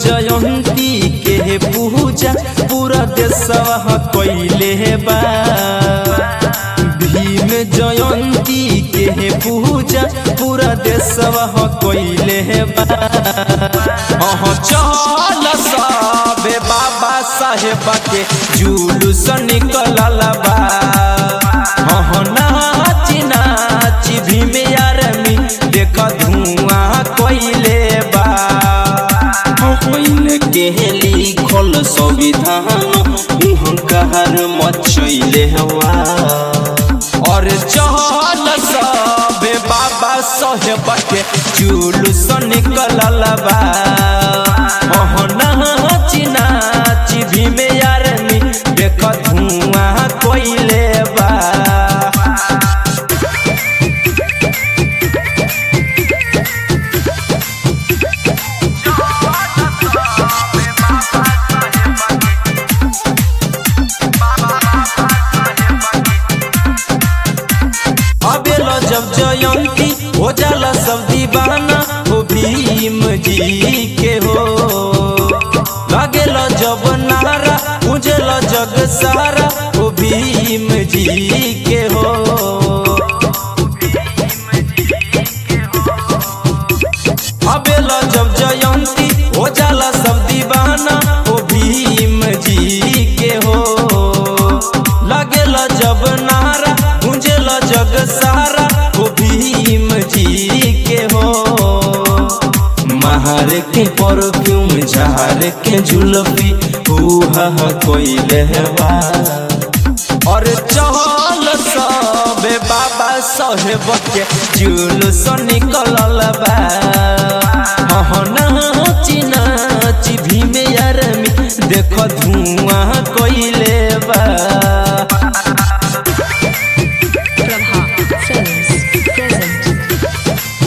जयंती के पूजा पूरा देशवा कैले बा भीम जयंती के पूजा पूरा देशवा कैले बा अहाँ चल सबे बाबा साहेब के जुलूस निकलल बा अहाँ नाची नाची भीम आर्मी देख धुआं कैले बा होइन के लिखल संविधान हुंकार मचैले हवा और चहल सबे बाबा साहेब के जुलूस निकलल बा अहाँ नाची नाची भीम आर्मी देख धुआं कैले बा अबेला जब जयंती हो जाला सब दीवाना हो भीम जी के हो लगेला जब नारा उजला जग सारा हो भीम जी के हो अबेला जब जयंती हो जाला सब दीवाना हो भीम जी के हो लगेला जब नारा गुंजेला जग सारा हो भीम जी के हो महार के परफ्यूम झार के जुलफी उहा कोइले बा और चहल सबे बाबा साहेब के जुलूस निकलल बा हाँ नाची नाची भीम आर्मी देख धुआं कोइले बा Prabha Films present.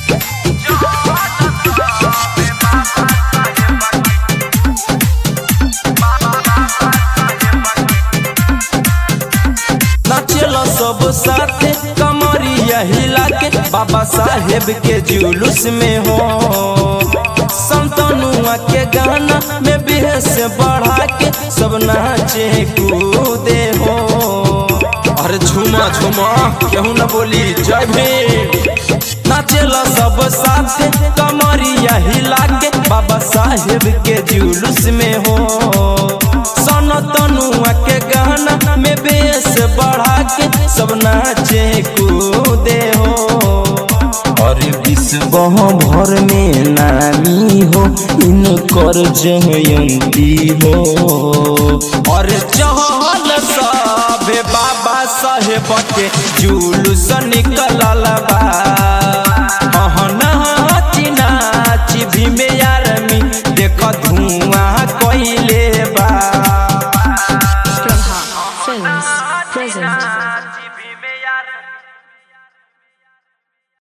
नाचेला सब साथे कमरिया हिला के बाबा साहेब के जुलूस में हो संतनुआ के गाना में बेहस बढ़ा के सब नाचे कूदे हो अरे झुमा झुमा केहू न बोली जय भीम नाचेला सब साथे कमरिया हिला के बाबा साहेब के जुलूस में हो सन तनुआ के गाना में बेस बढ़ा के सब नाचे कूदे हो और विश्व भर में नामी हो इनकर जयंती हो और चहल सबे बाबा साहेब के जुलूस निकलल बा हाँ नाची नाची भीम आर्मी देख धुआं